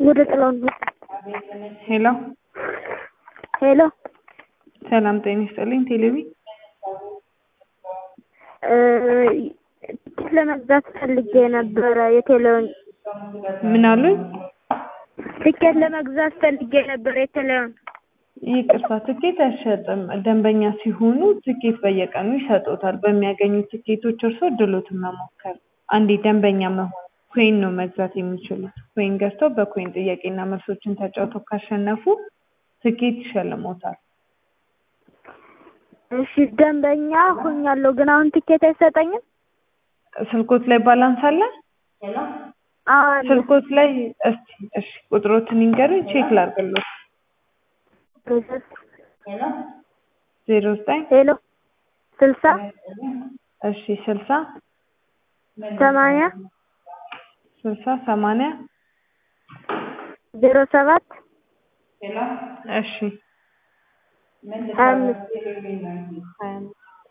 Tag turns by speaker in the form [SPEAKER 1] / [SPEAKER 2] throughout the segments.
[SPEAKER 1] ወደ ጥላውን
[SPEAKER 2] ሄሎ
[SPEAKER 1] ሄሎ
[SPEAKER 2] ሰላም ጤና ይስጥልኝ። ቴሌቪ
[SPEAKER 1] ትኬት ለመግዛት ፈልጌ ነበረ። የቴሌውን
[SPEAKER 2] ምን አሉኝ?
[SPEAKER 1] ትኬት ለመግዛት ፈልጌ ነበረ። የቴሌውን
[SPEAKER 2] ይቅርታ ትኬት አይሸጥም። ደንበኛ ሲሆኑ ትኬት በየቀኑ ይሰጡታል። በሚያገኙት ትኬቶች እርስዎ እድሎትን መሞከር። አንዴ ደንበኛ መሆን ኮይን ነው መግዛት የሚችሉት። ኮይን ገዝተው በኮይን ጥያቄና መልሶችን ተጫውተው ካሸነፉ ትኬት ይሸልሞታል።
[SPEAKER 1] እሺ ደንበኛ ሆኛለሁ፣ ግን አሁን ትኬት አይሰጠኝም?
[SPEAKER 2] ስልኮት ላይ ባላንስ አለ?
[SPEAKER 1] አዎ አለ።
[SPEAKER 2] ስልኮት ላይ እስቲ እሺ ቁጥሮትን ይንገሩኝ ቼክ ላድርግልዎት። ዜሮ ዘጠኝ
[SPEAKER 1] ሄሎ ስልሳ
[SPEAKER 2] እሺ ስልሳ
[SPEAKER 1] ሰማንያ
[SPEAKER 2] ስልሳ ሰማንያ
[SPEAKER 1] ዜሮ ሰባት
[SPEAKER 2] እሺ
[SPEAKER 1] ሀያ አምስት
[SPEAKER 2] ሀያ አምስት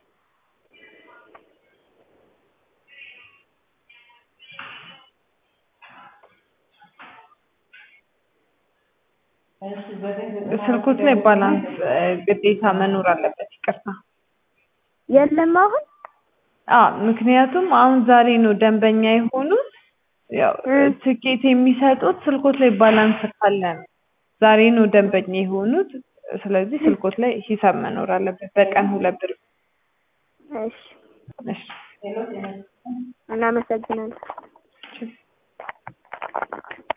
[SPEAKER 2] ስልኮት ላይ ባላንስ ግዴታ መኖር አለበት። ይቅርታ
[SPEAKER 1] የለም አሁን
[SPEAKER 2] አዎ፣ ምክንያቱም አሁን ዛሬ ነው ደንበኛ የሆኑት። ያው ትኬት የሚሰጡት ስልኮት ላይ ባላንስ ካለ ነው። ዛሬ ነው ደንበኛ የሆኑት። ስለዚህ ስልኮት ላይ ሂሳብ መኖር አለበት። በቀን ሁለት ብር።
[SPEAKER 1] እሺ
[SPEAKER 2] እሺ
[SPEAKER 1] እናመሰግናለን።